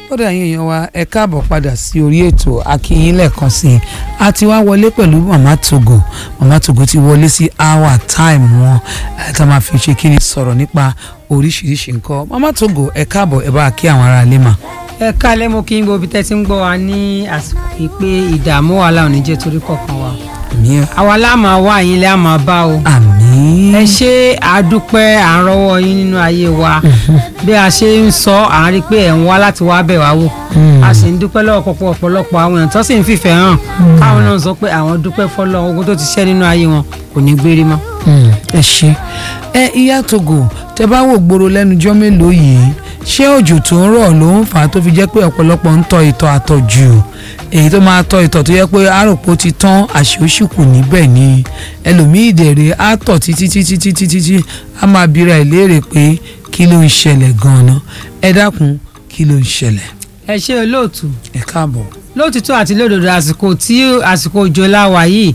ó dà yín èèyàn wa ẹ káàbọ̀ padà sí orí ètò akínyìn lẹ́ẹ̀kan sí i a ti wá wọlé pẹ̀lú mama togo mama togo ti wọlé sí hour time wọn ẹ tá máa fi ṣe kí ni sọ̀rọ̀ nípa oríṣiríṣi nǹkan mama togo ẹ káàbọ̀ ẹ bá a kí àwọn ará ilé mà. ẹ kálẹ̀ mo kí n gbọ́ bí tẹ́ ti ń gbọ́ wa ní àsìkò yìí pé ìdààmú wàhálà ò ní jẹ́ torí kọ̀ọ̀kan wa àmì àwa láàmà wá yín lẹ́ àmà bá o àmì ẹ ṣe àdúpẹ́ à ń rọ́wọ́ yín nínú ayé wa bí a ṣe ń sọ à ń rí i pé ẹ̀ ń wá láti wá bẹ̀ wá wò a sì ń dúpẹ́ lọ́wọ́ pọ̀pọ̀ ọ̀pọ̀lọpọ̀ àwọn èèyàn tó sì ń fìfẹ́ hàn káwọn náà sọ pé àwọn dúpẹ́ fọlọ́ ogun tó ti ṣẹ́ nínú ayé wọn kò ní gbérí mọ́. ẹ ṣe ẹ ìyá togo tẹ bá wò gbòòrò lẹ́nujọ́ mélòó yìí ṣé òjò tó ń rọ̀ ló ń fà á tó fi jẹ́ pé ọ̀pọ̀lọpọ̀ ń tọ̀ ìtọ̀ àtọ̀jù èyí tó máa tọ̀ ìtọ̀ tó yẹ pé àròpọ̀ ti tán àṣeóṣì kù níbẹ̀ ni ẹlòmíì dẹ̀rẹ̀ á tọ̀ títí títí títí títí á máa bira ẹ̀ léèrè pé kí ló ń ṣẹlẹ̀ gan-an ẹ dákun kí ló ń ṣẹlẹ̀ ẹ ṣe olóòtú ẹ káàbọ̀. lóòtítọ́ àti lódodo àsìkò tí àsìkò òjò láwa yìí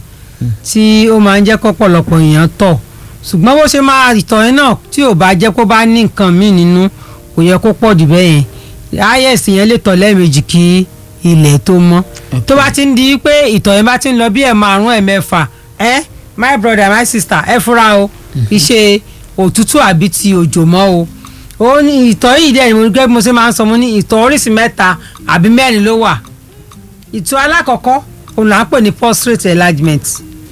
tí ó máa ń jẹ́ kọ́pọ̀lọpọ̀ èèyàn tọ̀ ṣùgbọ́n bó ṣe máa ìtọ̀ yẹn náà tí ò bá jẹ́ kó bá ní nǹkan míì nínú kò yẹ kó pọ̀ jù bẹ́ẹ̀ yẹn is yẹn lè tọ̀ lẹ́ẹ̀mejì kí ilẹ̀ tó mọ́ tó bá ti ń di pé ìtọ̀ yẹn bá ti ń lọ bí ẹ̀ márùn ẹ̀ mẹ́fà ẹ́ my brother my sister ẹ fura o iṣẹ́ òtútù àbí ti òjò mọ́ o ó ní ìtọ̀ yìí dẹ̀ ni mo gẹ́gẹ́ bí mo ṣe máa ń sọ mo ní ìtọ̀ oríṣi mẹ́ta àbí mẹ́rin ló wà ìtọ̀ alákọ̀ọ́kọ́ òun là ń pè ní prostate enlargement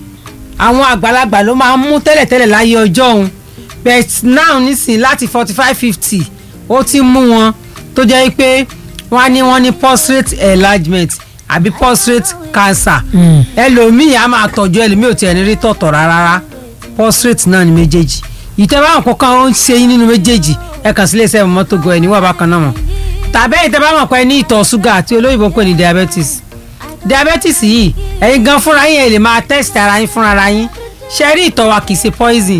àwọn àgbàlagbà ló máa ń mú tẹ́lẹ̀tẹ́lẹ̀ láyé ọjọ́ òun but now nísìnyí láti forty five fifty ó ti mú wọn tó jẹ́ pé wọ́n á ní wọ́n ní prostate enlargement àbí prostate cancer ẹlòmíì á máa tọ́jú ẹlòmíì ò tiẹ̀ ní rí tọ̀tọ̀ rárá prostate náà ní méjèèjì ìtẹ́wọ́ àwọn kankan ó ń ṣe yín nínú méjèèjì ẹ kàn sí iléeṣẹ́ mọ́tò gan ẹ̀ níwọ̀n bákan náà mọ̀ tàbí ẹ̀yin tẹ́ bá mọ̀ pé ní ìtọ̀ ṣúgà àti olóyìnbó ń pè ní diabetes diabetes yìí ẹ̀yin gan fúnra yín ẹ̀ lè máa test ara yín fúnra ara yín ṣe rí ìtọ̀ wa kì í ṣe poison